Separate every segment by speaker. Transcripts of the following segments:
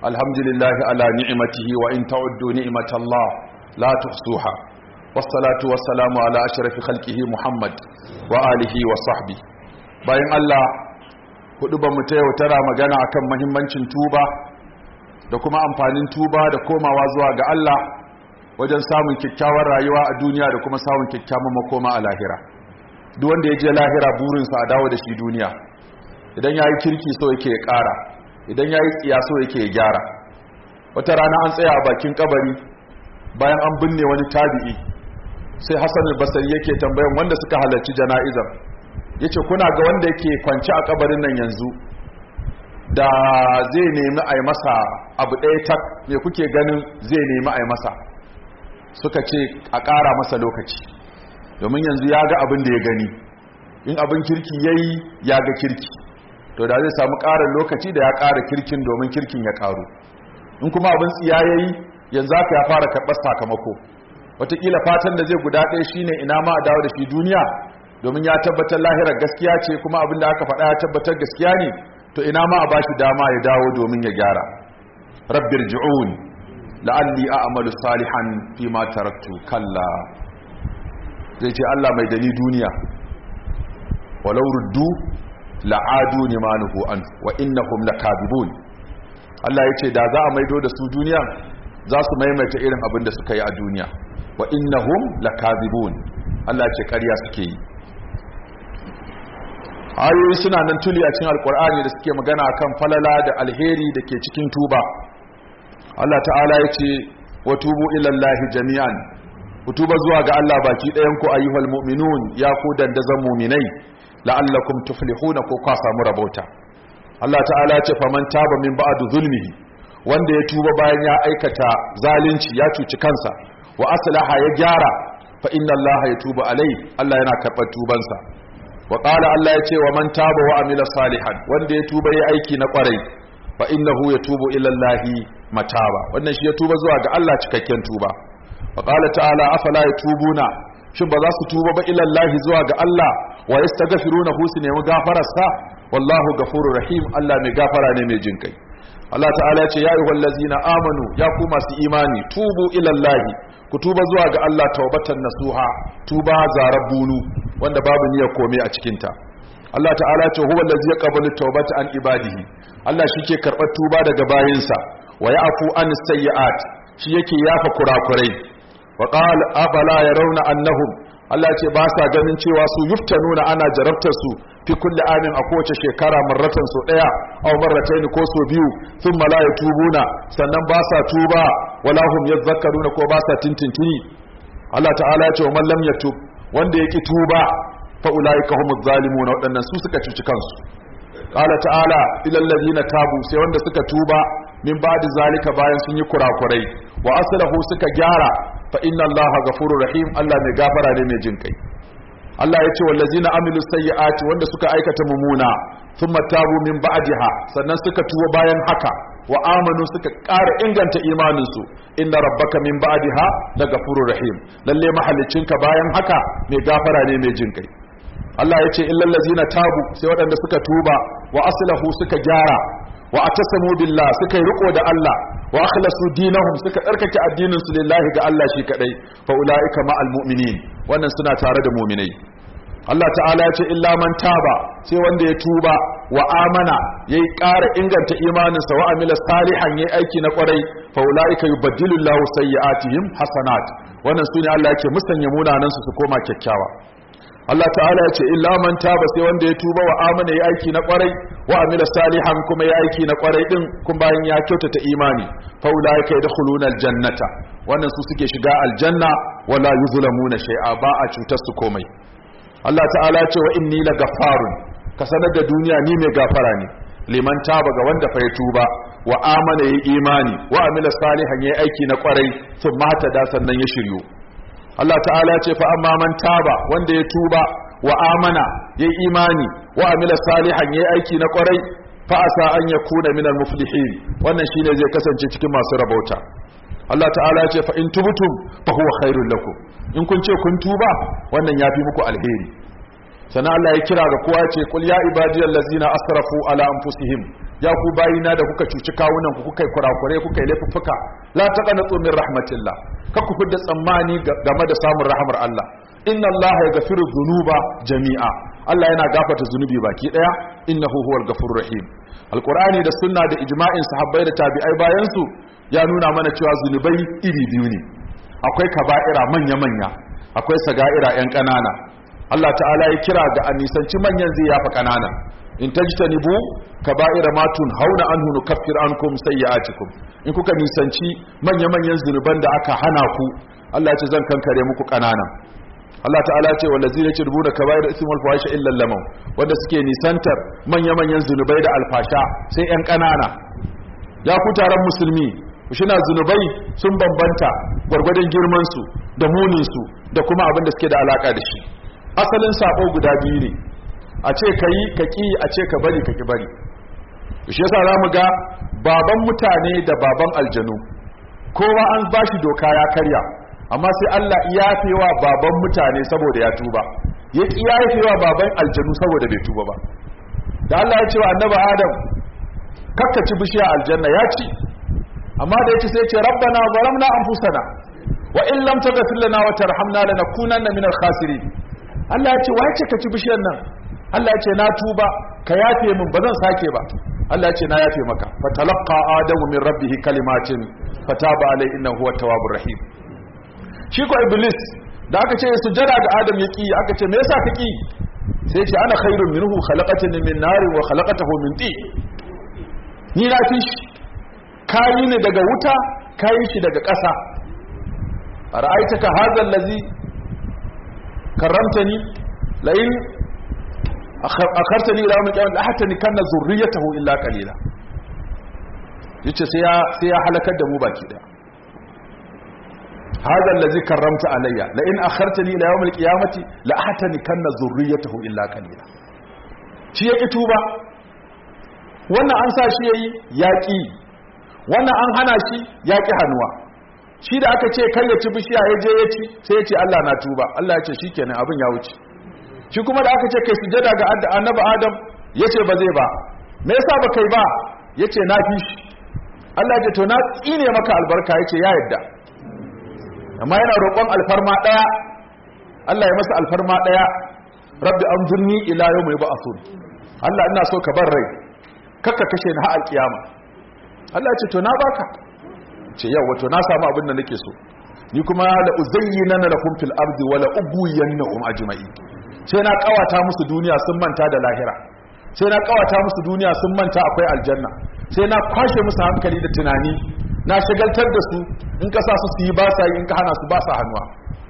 Speaker 1: الحمد لله على نعمته وإن تعدوا نعمة الله لا تحصوها والصلاة والسلام على أشرف خلقه محمد وآله وصحبه bayan Allah hudu ba mu ta yau tara magana akan mahimmancin tuba da kuma amfanin tuba da komawa zuwa ga Allah wajen samun kyakkyawar rayuwa a duniya da kuma samun kyakkyawan makoma a lahira duk wanda ya je lahira burinsa a dawo da shi duniya idan ya yi kirki so yake ya ƙara idan ya yi tsiya so yake ya gyara wata rana an tsaya a bakin kabari bayan an binne wani tabi'i sai hassan al-basari yake tambayan wanda suka halarci jana'izar yace kuna ga wanda yake kwance a kabarin nan yanzu da zai nemi a yi masa abu ɗaya tak me kuke ganin zai nemi a yi masa suka ce a ƙara masa lokaci domin yanzu ya ga abin da ya gani in abin kirki ya yi ya ga kirki to da zai samu ƙarin lokaci da ya ƙara kirkin domin kirkin ya ƙaru in kuma abin tsiya ya yi yanzu haka ya fara karɓar sakamako wataƙila fatan da zai guda ɗaya shine ina ma a dawo da shi duniya domin ya tabbatar lahirar gaskiya ce kuma abin da aka faɗa ya tabbatar gaskiya ne to ina ma a bashi dama ya dawo domin ya gyara rabbir ji'un la'alli a'malu salihan fi ma taraktu kalla zai ce Allah mai dani duniya walau ruddu la'adu limanuhu an wa innahum lakadibun Allah ya ce da za a maido da su duniya za su maimaita irin abin da suka yi a duniya wa innahum lakadibun Allah ce ƙarya suke yi ayoyi suna nan tuli a cikin alkur'ani da suke magana akan falala da alheri da ke cikin tuba Allah ta'ala ya ce wa tubu ilallahi jami'an ku tuba zuwa ga Allah baki ɗayan ku ayyuhal mu'minun ya ku dandazan mu'minai la'allakum tuflihuna ko ka samu rabauta Allah ta'ala ya ce faman taba min ba'du zulmihi wanda ya tuba bayan ya aikata zalunci ya cuci kansa wa aslaha ya gyara fa inna Allah ya tuba alai Allah yana karɓar tubansa wa qala Allah yace wa man taba wa amila salihan wanda ya tuba yayi aiki na kwarai fa innahu yatubu ila Allah mataba wannan shi ya tuba zuwa ga Allah cikakken tuba wa qala ta'ala afala yatubuna shin ba za su tuba ba ila Allah zuwa ga Allah wa yastaghfiruna hu su nemi gafararsa wallahu ghafurur rahim Allah mai gafara ne mai jinkai Allah ta'ala ya ce ya ayyuhal ladzina amanu ya ku masu imani tubu ila Allah ku tuba zuwa ga Allah taubatan nasuha tuba zarar bunu wanda babu niyyar komai a cikin ta Allah ta'ala ce huwa allazi yaqbalu tawbata an ibadihi Allah shike karbar tuba daga bayinsa wa ya'fu an sayyi'at shi yake yafa kurakurai wa qala afala yarawna annahum Allah ce ba sa ganin cewa su yuftanuna ana jarabtar su fi kulli amin a kowace shekara marratan so daya aw marratayn ko so biyu thumma la yatubuna sannan ba sa tuba wala hum yadhakkaruna ko ba sa tintintini Allah ta'ala ya ce man lam yatub wanda yaki tuba fa ulaika humuz zalimun wadannan su suka cuci kansu qala ta'ala ilal ladina tabu sai wanda suka tuba min ba'di zalika bayan sun yi kurakurai wa aslahu suka gyara fa inna allaha ghafurur rahim Allah mai gafara ne mai jin kai Allah ya ce wallazina amilu sayyi'ati wanda suka aikata mumuna thumma tabu min ba'daha sannan suka tuba bayan haka wa amanu suka ƙara inganta imaninsu inna rabbaka min ba'daha la ghafurur rahim lalle mahallicinka bayan haka mai gafara ne mai jin kai Allah ya ce illal ladzina tabu sai waɗanda suka tuba wa aslahu suka gyara wa atasamu billah suka yi riko da Allah wa akhlasu dinahum suka tsarkake addinin su lillahi ga Allah shi kadai fa ulaika ma'al mu'minin wannan suna tare da mu'minai Allah ta'ala ya ce illa man taba sai wanda ya tuba wa amana yayi ƙara inganta imaninsa wa amila salihan yayi aiki na kwarai fa ulaika yubaddilu Allahu sayyi'atihim hasanat wannan sune Allah yake musanya munanan su su koma kyakkyawa Allah ta'ala ya ce illa man taba sai wanda ya tuba wa amana ya aiki na kwarai wa amila salihan kuma ya aiki na kwarai din kun bayan ya kyautata imani fa ulaika yadkhuluna aljannata wannan su suke shiga aljanna wala yuzlamuna shay'a ba a cutar su komai Allah ta'ala ya ce wa inni lagaffarun ka sanar da duniya ni mai gafara ne liman taba ga wanda fa ya tuba wa amana ya imani wa amila salihan ya aiki na kwarai sun mata da sannan ya shiryu Allah ta'ala ce fa amma man taba wanda ya tuba wa amana ya imani wa amila salihan ya aiki na kwarai fa asa an yakuna minal muflihin wannan shine zai kasance cikin masu rabauta Allah ta'ala ce fa in tubtum fa huwa khairul lakum in kun ce kun tuba wannan yafi muku alheri sana Allah ya kira ga kowa ce kul ya ibadiyal ladzina asrafu ala anfusihim ya ku bayina da kuka cuci kawunan ku kuka yi kurakure kuka yi laifuffuka la taqanatu min rahmatillah ka ku fidda tsammani game da samun rahmar Allah inna Allah yaghfiru dhunuba jami'a Allah yana gafarta zunubi baki daya innahu huwal ghafurur rahim alqur'ani da sunna da ijma'in sahabbai da tabi'ai bayan su ya nuna mana cewa zunubai iri biyu ne akwai kaba'ira manya manya akwai saga'ira yan kanana Allah ta'ala ya kira ga anisanci manyan zai yafa kanana in tajtanibu kaba'ira ma hauna anhu nukaffir ankum sayyi'atikum in kuka nisanci manya manyan zunuban da aka hana ku Allah ya ce zan kankare muku kanana Allah ta'ala ce wallazina yatrubuna kaba'ir ism wal fawahisha illa lamam wanda suke nisantar manya-manyan zunubai da alfasha sai yan kanana ya ku taron musulmi shina zunubai sun bambanta gwargwadon girman su da munin su da kuma abin da suke da alaka da shi asalin sabo guda biyu ne a ce kai ka ki a ce ka bari ka ki bari shi yasa zamu ga baban mutane da baban aljanu kowa an bashi doka ya karya amma sai Allah ya wa baban mutane saboda ya tuba ya ki ya wa baban aljanu saboda bai tuba ba da Allah ya ce wa annabi Adam kakkaci bishiya aljanna ya ci amma da yace sai ya ce rabbana zalamna anfusana wa in lam taghfir lana wa tarhamna lanakunanna minal khasirin Allah ya ce wai ce ka ci bishiyar nan Allah ya ce na tuba ka yafe min ba zan sake ba Allah ya ce na yafe maka fatalaqa adamu min rabbih kalimatin fataba alai innahu huwa tawwabur rahim shi ko iblis da aka ce sujada ga adam ya ki aka ce me yasa ka ki sai ce ana khairun minhu khalaqatani min nar wa khalaqatahu min tin ni na fi shi kayi ne daga wuta kayi shi daga ƙasa ra'aitaka hadha allazi karramtani la in akhartani ila yawm al-qiyamah la hatta kanna zurriyatahu illa qalila yace sai ya sai ya halakar da mu baki daya هذا الذي كرمت علي لئن أخرتني إلى يوم القيامة لأحتنكن ذريته إلا قليلا shi ya ƙi tuba wannan an sa shi ya yi yaƙi wannan an hana shi yaƙi hannuwa shi da aka ce kai ya ci bishiya ya je ya ci sai ya ce Allah na tuba Allah ya ce shi kenan abin ya wuce shi kuma da aka ce kai sujada ga annabi Adam ya ce ba zai ba me yasa ba kai ba ya ce na fi shi Allah ya ce to na tsine maka albarka ya ce ya yadda amma yana roƙon alfarma ɗaya Allah ya masa alfarma ɗaya rabbi an zurni ila yau mai ba'asun Allah ina so ka bar rai kakka kashe ni har kiyama Allah ya ce to na baka ce yau wato na samu abin da nake so ni kuma la uzayyinana lakum fil ardi wala ubuyannahum ajma'in sai na kawata musu duniya sun manta da lahira sai na kawata musu duniya sun manta akwai aljanna sai na kwashe musu hankali da tunani na shagaltar da su in ka sa su su yi ba sa yi in ka hana su ba sa hannuwa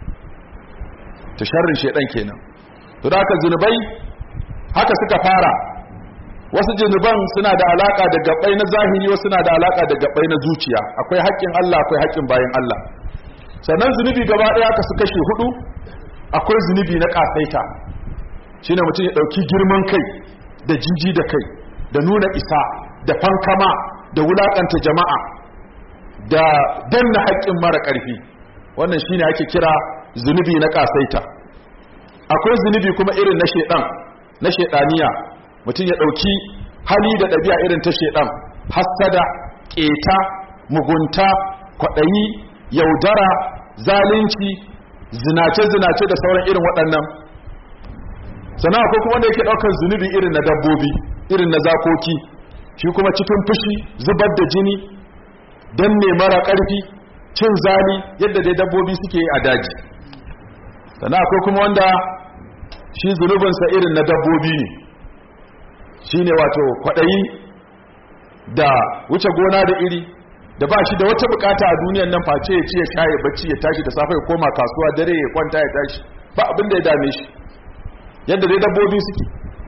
Speaker 1: ta sharrin shaidan kenan to da haka zunubai haka suka fara wasu zunuban suna da alaka da gabbai na zahiri wasu suna da alaka da gabbai na zuciya akwai haƙƙin Allah akwai haƙƙin bayan Allah sannan zunubi gaba ɗaya ka su kashe hudu akwai zunubi na kasaita shine mutum ya ɗauki girman kai da jinji da kai da nuna isa da fankama da wulakanta jama'a da danna haƙƙin mara ƙarfi wannan shine ake kira zunubi na kasaita akwai zunubi kuma irin na shedan na shedaniya mutum ya dauki hali da ɗabi'a irin ta shedan hassada keta mugunta kwaɗayi yaudara zalunci zinace zinace da sauran irin waɗannan sannan akwai kuma wanda yake ɗaukar zunubi irin na dabbobi irin na zakoki shi kuma cikin fushi zubar da jini don ne mara ƙarfi cin zali yadda dai dabbobi suke yi a daji sannan akwai kuma wanda shi zunubinsa irin na dabbobi ne shi ne wato kwaɗayi da wuce gona da iri da ba shi da wata bukata a duniyan nan face ya ci ya sha ya bacci ya tashi da safe ya koma kasuwa dare ya kwanta ya tashi ba abin da ya dame shi yadda dai dabbobi suke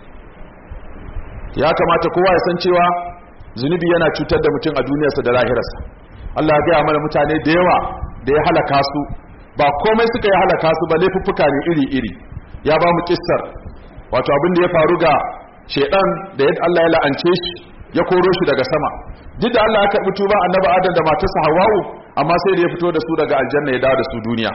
Speaker 1: ya kamata kowa ya san cewa zunubi yana cutar da mutum a duniyarsa da lahirarsa Allah ya gaya mana mutane da yawa da ya halaka su ba komai suka yi halaka su ba laifuffuka ne iri-iri ya ba mu kissar wato abin da ya faru ga shedan da yadda Allah ya la'ance shi ya koro shi daga sama duk da Allah ya karbi tuba annabi Adam da matarsa Hawwa'u amma sai da ya fito da su daga aljanna ya dawo da su duniya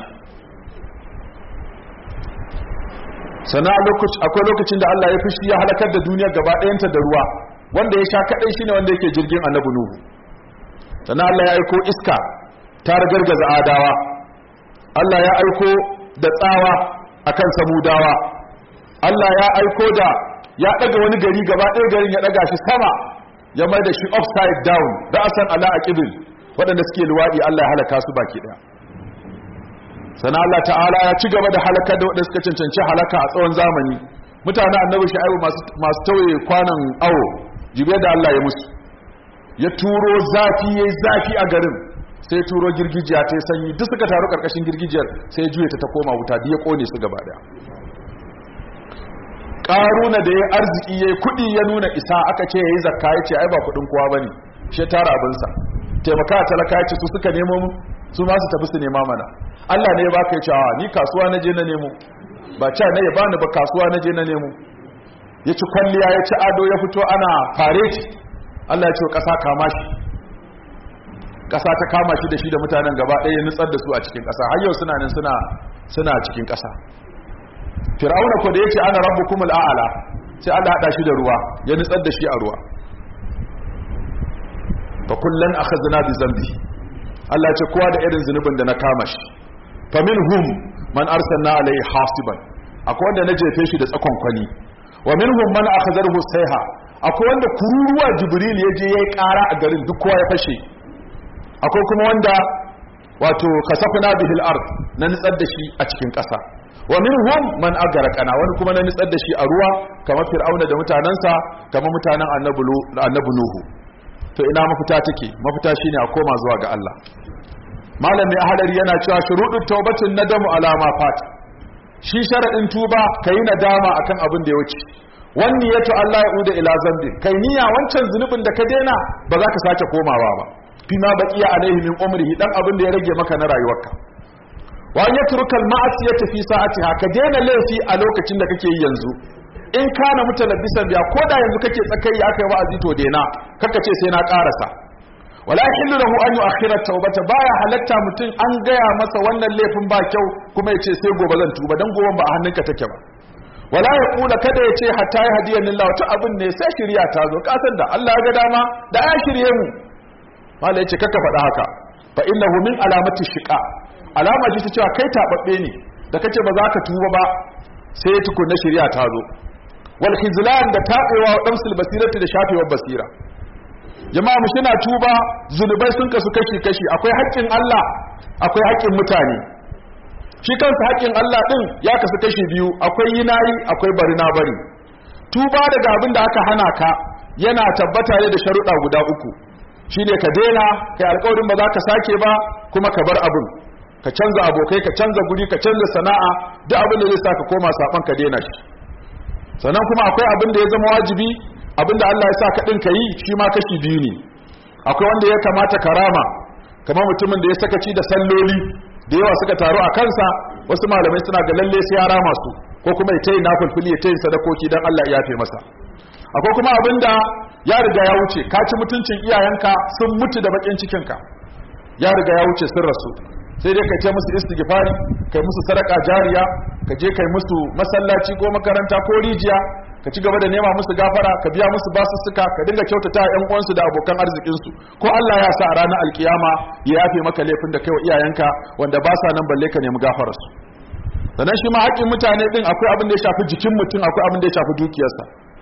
Speaker 1: sana akwai lokacin da Allah ya fushi ya halakar da duniya gaba ɗayanta da ruwa wanda ya sha kadai shine wanda yake jirgin annabi nuhu sannan Allah ya aiko iska ta gargaza adawa Allah ya aiko da tsawa akan samudawa Allah ya aiko da ya daga wani gari gaba ɗaya garin ya daga shi sama ya mai da shi upside down ra'asan ala aqibin waɗanda suke luwadi Allah ya halaka su baki ɗaya sannan Allah ta'ala ya ci gaba da halakar da waɗanda suka cancanci halaka a tsawon zamani mutane annabi sha'ibu masu tauye kwanan awo jibe da Allah ya musu ya turo zafi yayi zafi a garin sai turo girgijiya ta sanyi duk suka taru karkashin girgijiyar sai ya juye ta ta koma wuta duk ya kone su gaba daya karuna da ya arziki yayi kudi ya nuna isa aka ce yayi zakka yace ai ba kudin kowa bane shi tara abin sa taimaka talaka yace su suka nemo mu su ma su tafi su nema mana Allah ne ya baka yace a ni kasuwa na je na nemo ba ca ne ya bani ba kasuwa na je na nemo ya ci kwalliya ya ci ado ya fito ana fareti Allah ya ce ƙasa kama shi ƙasa ta kama shi da shi da mutanen gaba ɗaya ya nutsar da su a cikin ƙasa har yau suna nan suna suna cikin ƙasa fir'auna ko da yace ana rabbukum al'ala sai Allah hada shi da ruwa ya nutsar da shi a ruwa fa kullan akhadna bi zambi Allah ya ce kowa da irin zunubin da na kama shi fa minhum man arsalna alayhi hasiban akwai wanda na jefe shi da tsakon kwani wa minhum man akhadhahu sayha akwai wanda kururuwa jibril ya je yayi ƙara a garin duk kowa ya fashe akwai kuma wanda wato kasafna bihil ard na nitsar da shi a cikin ƙasa wa minhum man agarqana wani kuma na nitsar da shi a ruwa kamar fir'auna da mutanansa kamar mutanen annabi nuhu to ina mafita take mafita shine a koma zuwa ga Allah malami ahadari yana cewa shuruɗin taubatin nadamu alama fat shi sharadin tuba kayi nadama akan abin da ya wuce wani yato Allah ya uda ila zambi kai niyya wancan zunubin da ka daina ba za ka sake komawa ba fima baqiya alaihi min umrihi dan abin da ya rage maka na rayuwarka wa an yatruka al-ma'siyata fi sa'atiha ka daina laifi a lokacin da kake yi yanzu in kana mutalabbisan biya ko da yanzu kake tsakai aka yi wa'azi to daina kaka ce sai na karasa wala yahillu lahu an yu'akhkhira tawbata baya halatta mutum an gaya masa wannan laifin ba kyau kuma ya ce sai gobe zan tuba dan goben ba a hannunka take ba wala ya kula kada ya ce hatta ya hadiyan lillahi wata abin ne sai shirya ta zo kasan da Allah ya ga dama da ya shirye mu mallai yace kaka faɗa haka fa innahu min alamati shiqa alama ce ta cewa kai tababbe ne da kace ba za ka tuba ba sai tukunna shirya ta zo wal khizlan da tabewa wa damsul basirati da shafewar basira jama'a mu shina tuba zunubai sun kasu kashi kashi akwai haƙƙin Allah akwai haƙƙin mutane shi kansa haƙƙin Allah ɗin ya kasu kashi biyu akwai yi nayi akwai bari na bari tuba daga abin da aka hana ka yana tabbata ne da sharuɗa guda uku shine ka daina kai alƙawarin ba za ka sake ba kuma ka bar abin ka canza abokai ka canza guri ka canza sana'a duk abin da zai sa ka koma saban ka daina shi sannan kuma akwai abin da ya zama wajibi abin da Allah ya sa ka ɗin ka yi shi ma kashi biyu ne akwai wanda ya kamata karama kamar mutumin da ya sakaci da salloli da yawa suka taru a kansa wasu malamai suna ga lalle sai ya rama su ko kuma ya tayi nafilfili ya tayi sadakoki dan Allah ya yafe masa akwai kuma abinda ya riga ya wuce ka ci mutuncin iyayenka sun mutu da bakin cikin ka ya riga ya wuce sun rasu sai dai kai ta musu istighfari kai musu sadaka jariya ka je kai musu masallaci ko makaranta ko rijiya ka ci gaba da nema musu gafara ka biya musu basussuka ka dinga kyautata ƴan uwansu da abokan arzikin su ko Allah ya sa a ranar alkiyama ya yafe maka laifin da kai wa iyayenka wanda ba sa nan balle ka nemi gafarar su sannan shi ma haƙƙin mutane din akwai abin da ya shafi jikin mutum akwai abin da ya shafi dukiyarsa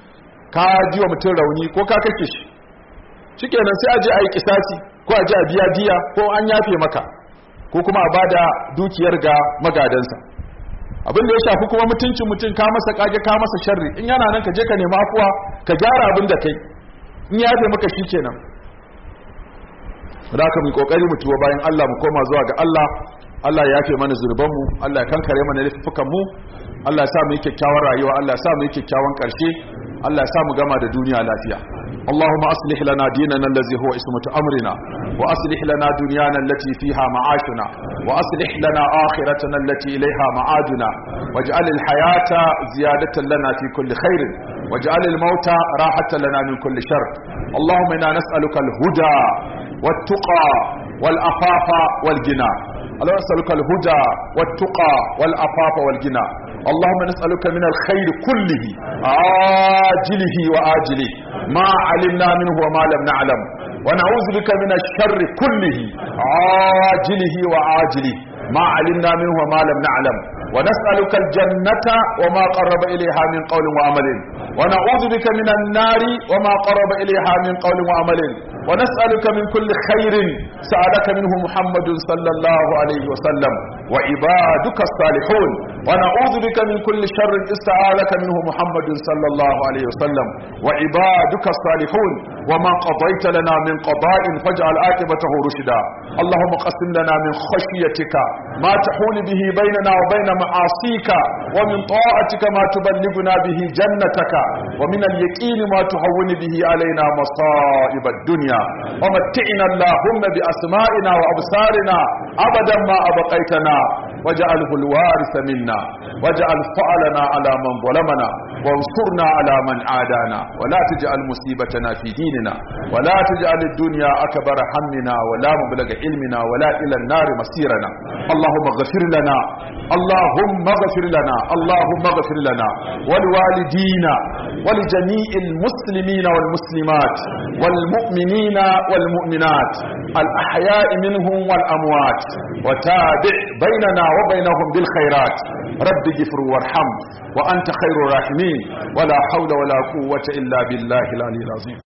Speaker 1: ka ji wa mutum rauni ko ka kake shi shikenan sai a je a yi kisasi ko a je a biya diya ko an yafe maka ko kuma a bada dukiyar ga magadansa abin da ya shafi kuma mutuncin mutum ka masa kage ka masa sharri in yana nan ka je ka nemi afuwa ka gyara abin da kai in ya yafe maka shikenan da ka mu kokari mu tuwa bayan Allah mu koma zuwa ga Allah Allah ya yafe mana zurban mu Allah ya kankare mana laifukan mu Allah ya sa mu yi kyakkyawan rayuwa Allah ya sa mu yi kyakkyawan karshe Allah ya sa mu gama da duniya lafiya اللهم أصلح لنا ديننا الذي هو اسمة أمرنا وأصلح لنا دنيانا التي فيها معاشنا وأصلح لنا آخرتنا التي إليها معادنا واجعل الحياة زيادة لنا في كل خير واجعل الموت راحة لنا من كل شر اللهم إنا نسألك الهدى والتقى والأفاف والجنى اللهم نسألك الهدى والتقى والأفاف والجنى اللهم نسألك من الخير كله عاجله وآجله ما علمنا منه وما لم نعلم ونعوذ بك من الشر كله عاجله وعاجله ما علمنا منه وما لم نعلم ونسألك الجنة وما قرب إليها من قول وعمل ونعوذ بك من النار وما قرب إليها من قول وعمل ونسألك من كل خير سألك منه محمد صلى الله عليه وسلم وعبادك الصالحون ونعوذ بك من كل شر استعاذك منه محمد صلى الله عليه وسلم وعبادك الصالحون وما قضيت لنا من قضاء فاجعل عاقبته رشدا اللهم قسم لنا من خشيتك ما تحول به بيننا وبين معاصيك ومن طاعتك ما تبلغنا به جنتك ومن اليقين ما تهون به علينا مصائب الدنيا ومتعنا اللهم بأسمائنا وأبصارنا أبدا ما أبقيتنا واجعله الوارث منا واجعل فعلنا على من ظلمنا وانصرنا على من عادانا ولا تجعل مصيبتنا في ديننا ولا تجعل الدنيا أكبر همنا ولا مبلغ علمنا ولا إلى النار مسيرنا اللهم اغفر لنا اللهم اغفر لنا اللهم اغفر لنا ولوالدينا ولجميع المسلمين والمسلمات والمؤمنين والمؤمنات الأحياء منهم والأموات وتابع بيننا وبينهم بالخيرات رب اغفر وارحم وأنت خير الراحمين ولا حول ولا قوة إلا بالله العلي العظيم